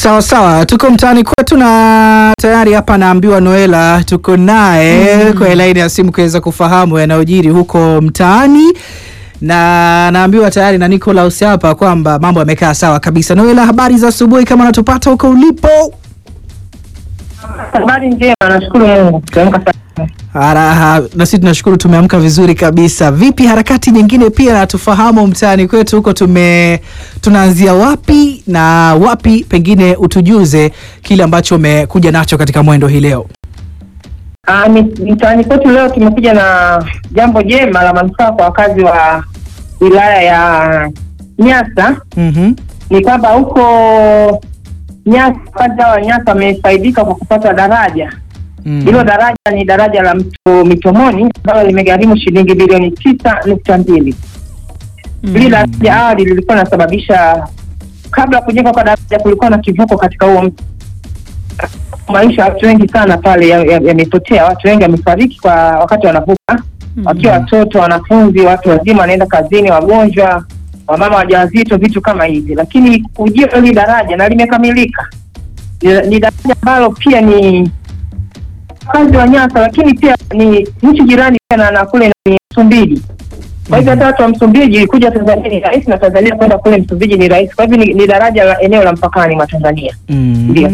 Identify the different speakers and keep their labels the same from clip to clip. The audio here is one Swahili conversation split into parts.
Speaker 1: Sawa sawa, tuko mtaani kwetu na tayari hapa naambiwa Noela tuko naye kwa laini ya simu kuweza kufahamu yanayojiri huko mtaani, na naambiwa tayari na Nicholas hapa kwamba mambo yamekaa sawa kabisa. Noela, habari za asubuhi, kama unatupata huko ulipo?
Speaker 2: Habari njema, nashukuru Mungu. Tuamka salama.
Speaker 1: Araha, na sisi tunashukuru tumeamka vizuri kabisa. Vipi harakati nyingine pia na tufahamu mtaani kwetu huko tume tunaanzia wapi na wapi, pengine utujuze kile ambacho umekuja nacho katika mwendo hii leo.
Speaker 2: Ah, mi- mtaani kwetu leo tumekuja na jambo jema la manufaa kwa wakazi wa wilaya ya Nyasa.
Speaker 1: Mhm.
Speaker 2: Ni kwamba huko Nyasa, wakazi hawa wa Nyasa wamefaidika kwa kupata daraja.
Speaker 1: Mm.
Speaker 2: Hilo daraja ni daraja la mto Mitomoni ambalo limegharimu shilingi bilioni tisa nukta mbili. Hili daraja awali lilikuwa linasababisha, kabla ya kujenga kwa daraja, kulikuwa na kivuko katika huo mto. Maisha ya watu wengi sana pale yamepotea, ya, yamepotea. watu wengi wamefariki kwa wakati wanavuka, wakiwa watoto, wanafunzi, watu wazima wanaenda kazini, wagonjwa, wamama wajawazito, vitu kama hivi. Lakini ujio hili daraja na limekamilika, ni, ni daraja ambalo pia ni wakazi wa Nyasa, lakini pia ni nchi jirani pia na, na kule ni Msumbiji. Kwa hivyo hata watu wa Msumbiji kuja Tanzania ni rahisi na Tanzania kwenda kule Msumbiji ni rahisi. Kwa hivyo ni, ni daraja la eneo la mpakani mwa Tanzania.
Speaker 1: Mm.
Speaker 2: Ndio.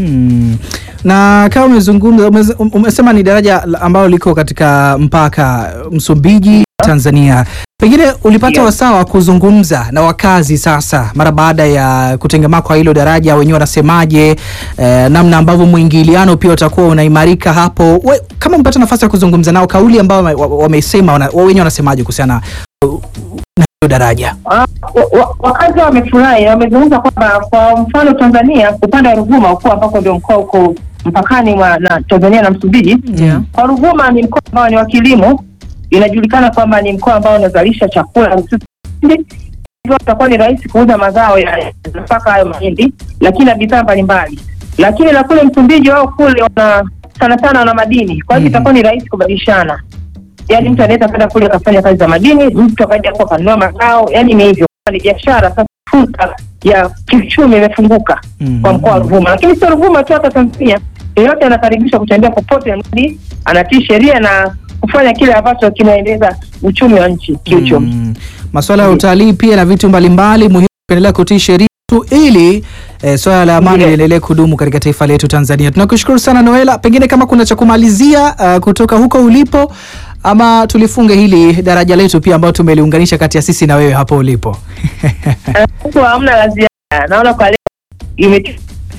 Speaker 1: Na kama umezungumza umeze- um- umesema ni daraja la- ambalo liko katika mpaka Msumbiji Tanzania, pengine ulipata
Speaker 2: Ndio.
Speaker 1: wasaa wa kuzungumza na wakazi sasa mara baada ya kutengemaa kwa hilo daraja, wenyewe wanasemaje, eh, namna ambavyo mwingiliano pia utakuwa unaimarika hapo. We, kama umepata nafasi ya kuzungumza nao, kauli ambayo wame- wa- wamesema wana- wa- wenyewe wanasemaje kuhusiana na hilo daraja?
Speaker 2: Ah, wa- wa- Wakazi wamefurahi, wamezungumza kwamba kwa mfano Tanzania upande wa Ruvuma huko ambako ndio mkoa uko mpakani mwa na Tanzania na Msumbiji.
Speaker 1: Ndio.
Speaker 2: Kwa Ruvuma ni mkoa ambao ni wa kilimo, inajulikana kwamba ni mkoa ambao unazalisha chakula hususan mahindi. hivyo itakuwa ni rahisi kuuza mazao ya nafaka hayo mahindi, lakini na bidhaa mbalimbali. Lakini na kule Msumbiji wao kule wana sana sana wana madini, kwa hivyo
Speaker 1: Mhm.
Speaker 2: itakuwa ni rahisi kubadilishana yaani mtu anaweza kwenda kule akafanya kazi za madini, mtu akaja hapo akanunua mazao, yaani ni hivyo, ni biashara. Sasa fursa ya kiuchumi imefunguka
Speaker 1: Mhm.
Speaker 2: kwa mkoa wa Ruvuma, lakini sio Ruvuma tu, hata Tanzania yeyote anakaribishwa kutembea popote, mradi anatii sheria na kufanya kile ambacho kinaendeleza uchumi wa nchi kiuchumi.
Speaker 1: Mm. Masuala ya utalii pia na vitu mbalimbali muhimu kuendelea kutii sheria tu ili eh, swala la amani
Speaker 2: Ndiyo.
Speaker 1: liendelee kudumu katika taifa letu Tanzania. Tunakushukuru sana Noela, pengine kama kuna cha kumalizia uh, kutoka huko ulipo ama tulifunge hili daraja letu pia ambao tumeliunganisha kati ya sisi na wewe hapo ulipo.
Speaker 2: Huku hamna la ziada, naona kwa leo ime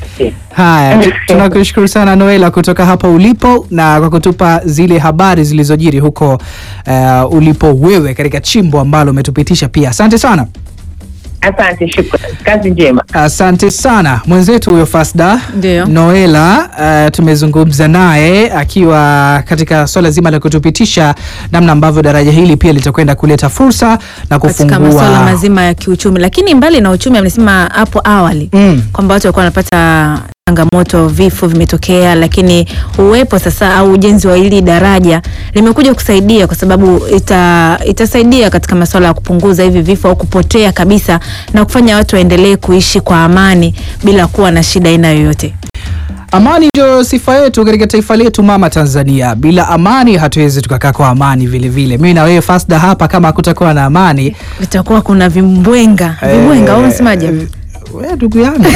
Speaker 1: Haya, tu- tunakushukuru sana Noela kutoka hapa ulipo na kwa kutupa zile habari zilizojiri huko uh, ulipo wewe katika chimbo ambalo umetupitisha pia. Asante sana.
Speaker 2: Asante, shukrani, kazi njema.
Speaker 1: Asante sana mwenzetu huyo Fasda
Speaker 3: Ndio.
Speaker 1: Noela. Uh, tumezungumza naye akiwa katika swala zima la kutupitisha namna ambavyo daraja hili pia litakwenda kuleta fursa na
Speaker 3: katika masuala
Speaker 1: kufungua
Speaker 3: mazima ya kiuchumi, lakini mbali na uchumi, amesema hapo awali
Speaker 1: Mm.
Speaker 3: kwamba watu walikuwa wanapata changamoto, vifo vimetokea, lakini uwepo sasa au ujenzi wa hili daraja limekuja kusaidia, kwa sababu ita, itasaidia katika masuala ya kupunguza hivi vifo au kupotea kabisa na kufanya watu waendelee kuishi kwa amani bila kuwa na shida aina yoyote.
Speaker 1: Amani ndio sifa yetu katika taifa letu mama Tanzania. Bila amani hatuwezi tukakaa kwa amani vile vile. Mimi na wewe Fasda hapa, kama hakutakuwa na amani
Speaker 3: Itakuwa kuna vimbwenga vimbwenga, au unasemaje?
Speaker 1: eh, wewe ndugu yangu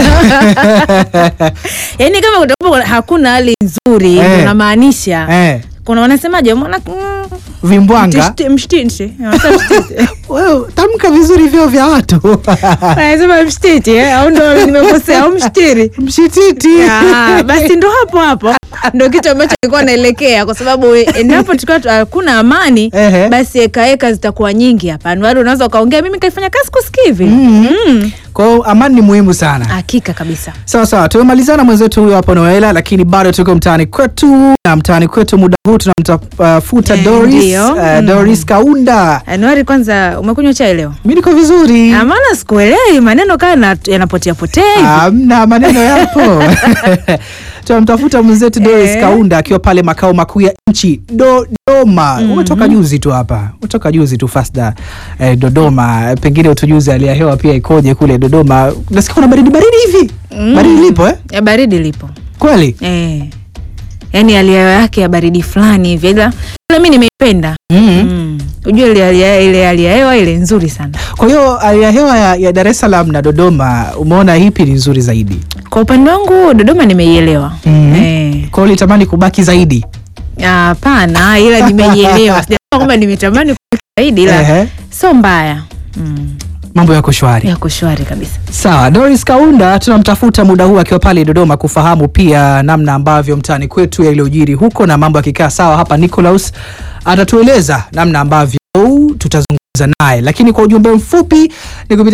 Speaker 3: Yaani kama kutakuwa hakuna hali nzuri,
Speaker 1: Eh.
Speaker 3: unamaanisha
Speaker 1: eh,
Speaker 3: kuna wanasemaje, mwana mm,
Speaker 1: vimbwanga
Speaker 3: mtishti- mshtinshi. Wanasema mshtiti.
Speaker 1: wewe tamka vizuri vyo vya watu
Speaker 3: Wanasema mshtiti eh, au ndo nimekosea au mshtiri
Speaker 1: mshititi
Speaker 3: Ah, basi ndo hapo hapo ndo kitu ambacho nilikuwa naelekea, kwa sababu endapo tukiwa tu- hakuna amani
Speaker 1: Ehe.
Speaker 3: basi ekaeka zitakuwa nyingi hapa. Watu unaweza ukaongea, mimi kaifanya kazi kusikia hivi.
Speaker 1: Mm.
Speaker 3: Mm.
Speaker 1: Kwa hiyo amani ni muhimu sana.
Speaker 3: Hakika kabisa.
Speaker 1: Sawa sawa, tumemalizana mwenzetu huyo hapo Noela, lakini bado tuko mtaani kwetu, na mtaani kwetu muda huu tunamtafuta
Speaker 3: Eh,
Speaker 1: Doris,
Speaker 3: ndio.
Speaker 1: eh,
Speaker 3: Mm.
Speaker 1: Doris Kaunda.
Speaker 3: Anuari, kwanza umekunywa chai leo?
Speaker 1: Mi niko vizuri,
Speaker 3: Ah, Maana sikuelewi maneno kaa na- yanapotea potea hivi.
Speaker 1: amna maneno yapo tunamtafuta mwenzetu Doris
Speaker 3: Eh.
Speaker 1: Kaunda akiwa pale makao makuu ya nchi Dodoma. Umetoka juzi tu hapa, umetoka juzi tu Fasda eh, Dodoma. Pengine utujuze hali ya hewa pia ikoje kule Dodoma. Nasikia kuna baridi baridi hivi,
Speaker 3: Mm.
Speaker 1: baridi lipo eh?
Speaker 3: Ya baridi lipo
Speaker 1: Kweli
Speaker 3: eh. Yaani hali ya hewa yake ya baridi fulani hivi ila ila mi nimeipenda
Speaker 1: mm.
Speaker 3: mm. Ujue ile hali ya- ile hali ya hewa ile nzuri sana.
Speaker 1: Kwa hiyo hali ya hewa ya, ya Dar es Salaam na Dodoma, umeona ipi ni nzuri zaidi?
Speaker 3: Kwa upande wangu Dodoma nimeielewa
Speaker 1: Mhm.
Speaker 3: eh.
Speaker 1: Kwa hiyo ulitamani kubaki zaidi?
Speaker 3: Hapana, ila nimeielewa. Sijasema kwamba nimetamani kubaki zaidi, ila
Speaker 1: Ehe.
Speaker 3: sio mbaya mm.
Speaker 1: Mambo yako shwari.
Speaker 3: Yako shwari kabisa.
Speaker 1: Sawa, Doris Kaunda tunamtafuta muda huu akiwa pale Dodoma kufahamu pia namna ambavyo mtaani kwetu yaliyojiri huko na mambo yakikaa sawa hapa. Nicolaus atatueleza namna ambavyo tutazungumza naye, lakini kwa ujumbe mfupi ni kupita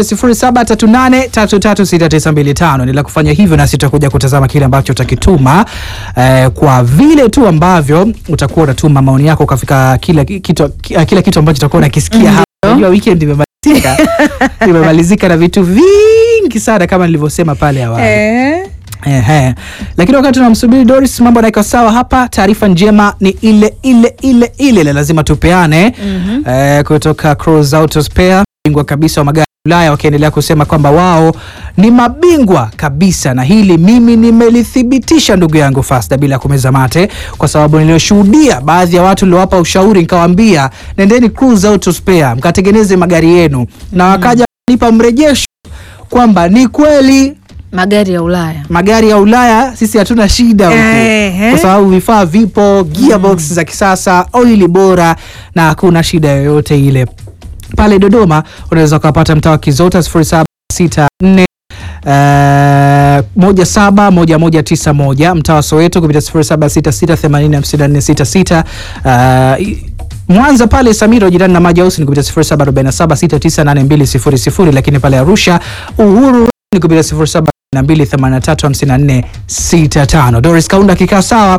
Speaker 1: 0738336925 endelea kufanya hivyo, nasi tutakuja kutazama kile ambacho utakituma eh, kwa vile tu ambavyo utakuwa unatuma maoni yako ukafika kila kitu, kila kitu ambacho utakuwa unakisikia hapa. Unajua weekend imemalizika imemalizika na vitu vingi sana kama nilivyosema pale awali.
Speaker 3: Eh.
Speaker 1: Ehe. Lakini wakati tunamsubiri Doris, mambo yanaika sawa hapa. Taarifa njema ni ile ile ile ile ile lazima tupeane eh, kutoka Cruise Auto Spare, bingwa kabisa wa magari ya Ulaya, wakiendelea kusema kwamba wao ni mabingwa kabisa, na hili mimi nimelithibitisha ndugu yangu Fasta, bila kumeza mate, kwa sababu nilioshuhudia baadhi ya watu niliowapa ushauri, nikawaambia nendeni Cruise Auto Spare mkatengeneze magari yenu, na wakaja kunipa mrejesho kwamba ni kweli
Speaker 3: Magari ya Ulaya.
Speaker 1: magari ya Ulaya sisi hatuna shida huku
Speaker 3: Ehe.
Speaker 1: kwa sababu vifaa vipo, gearbox za kisasa, oili bora na hakuna shida yoyote ile. Pale Dodoma unaweza ukapata mtaa wa Kizota 0764 Uh, moja saba moja moja tisa moja mtaa wa Soweto kupitia sifuri saba sita sita themanini hamsini na nne sita sita uh, Mwanza pale Samiro jirani na Maji House ni kupitia sifuri saba arobaini na saba sita tisa nane mbili sifuri sifuri lakini pale Arusha Uhuru ni kupitia sifuri saba na mbili themanini na tatu hamsini na nne sita tano. Doris Kaunda akikaa sawa